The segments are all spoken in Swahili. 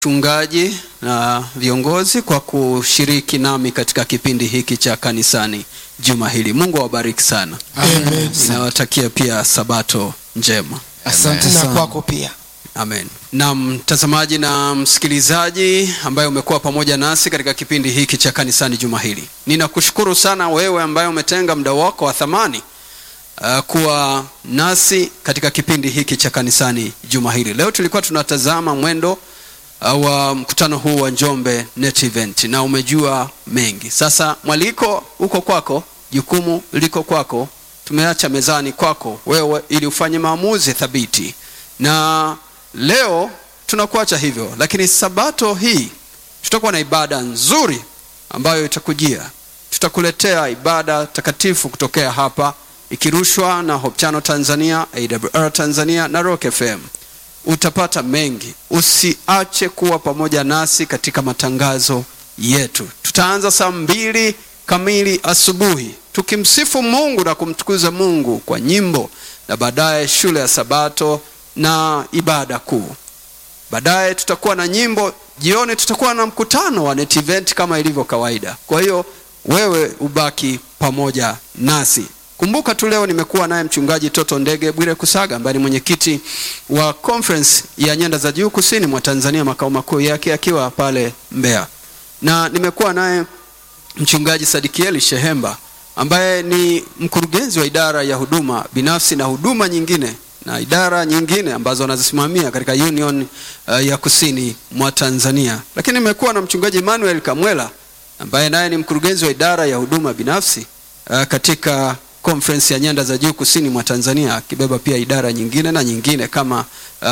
Wachungaji na viongozi kwa kushiriki nami katika kipindi hiki cha kanisani juma hili. Mungu awabariki sana. Amen. Nawatakia pia sabato njema. Asante na sana. kwako pia Amen. Na mtazamaji na msikilizaji ambaye umekuwa pamoja nasi katika kipindi hiki cha kanisani juma hili, ninakushukuru sana wewe ambaye umetenga muda wako wa thamani uh, kuwa nasi katika kipindi hiki cha kanisani juma hili. Leo tulikuwa tunatazama mwendo uh, wa mkutano huu wa Njombe Net Event na umejua mengi. Sasa mwaliko uko kwako, jukumu liko kwako, tumeacha mezani kwako wewe ili ufanye maamuzi thabiti na leo tunakuacha hivyo, lakini sabato hii tutakuwa na ibada nzuri ambayo itakujia. Tutakuletea ibada takatifu kutokea hapa ikirushwa na Hope Channel Tanzania, AWR Tanzania na Rock FM. Utapata mengi, usiache kuwa pamoja nasi katika matangazo yetu. Tutaanza saa mbili kamili asubuhi tukimsifu Mungu na kumtukuza Mungu kwa nyimbo, na baadaye shule ya Sabato na ibada kuu. Baadaye tutakuwa na nyimbo, jioni tutakuwa na mkutano wa Net Event kama ilivyo kawaida. Kwa hiyo wewe ubaki pamoja nasi. Kumbuka tu leo nimekuwa naye mchungaji Toto Ndege Bwire Kusaga ambaye ni mwenyekiti wa conference ya nyanda za juu kusini mwa Tanzania, makao makuu yake akiwa pale Mbeya, na nimekuwa naye mchungaji Sadikieli Shehemba ambaye ni mkurugenzi wa idara ya huduma binafsi na huduma nyingine na idara nyingine ambazo anazisimamia katika Union uh, ya kusini mwa Tanzania. Lakini nimekuwa na mchungaji Emmanuel Kamwela ambaye naye ni mkurugenzi wa idara ya huduma binafsi uh, katika conference ya nyanda za juu kusini mwa Tanzania, akibeba pia idara nyingine na nyingine kama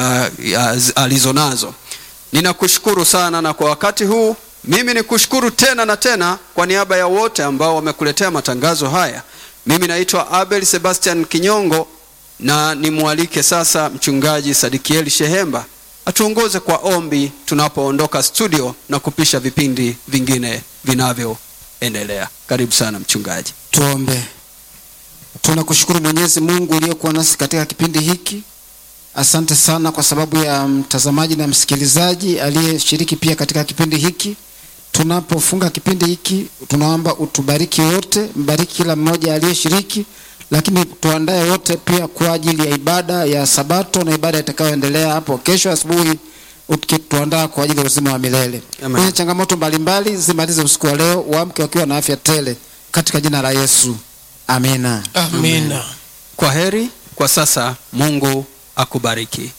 uh, alizonazo. Ninakushukuru sana na kwa wakati huu mimi ni kushukuru tena na tena kwa niaba ya wote ambao wamekuletea matangazo haya. Mimi naitwa Abel Sebastian Kinyongo na nimwalike sasa mchungaji Sadikieli Shehemba atuongoze kwa ombi tunapoondoka studio na kupisha vipindi vingine vinavyoendelea. Karibu sana mchungaji. Tuombe. Tunakushukuru Mwenyezi Mungu uliyekuwa nasi katika kipindi hiki. Asante sana kwa sababu ya mtazamaji na msikilizaji aliyeshiriki pia katika kipindi hiki. Tunapofunga kipindi hiki, tunaomba utubariki wote, mbariki kila mmoja aliyeshiriki, lakini tuandae wote pia kwa ajili ya ibada ya Sabato na ibada itakayoendelea hapo kesho asubuhi, ukituandaa kwa ajili ya uzima wa milele. Amen. Kwenye changamoto mbalimbali zimalize usiku wa leo, waamke wakiwa na afya tele katika jina la Yesu. Amina. amina Kwa heri kwa sasa, Mungu akubariki.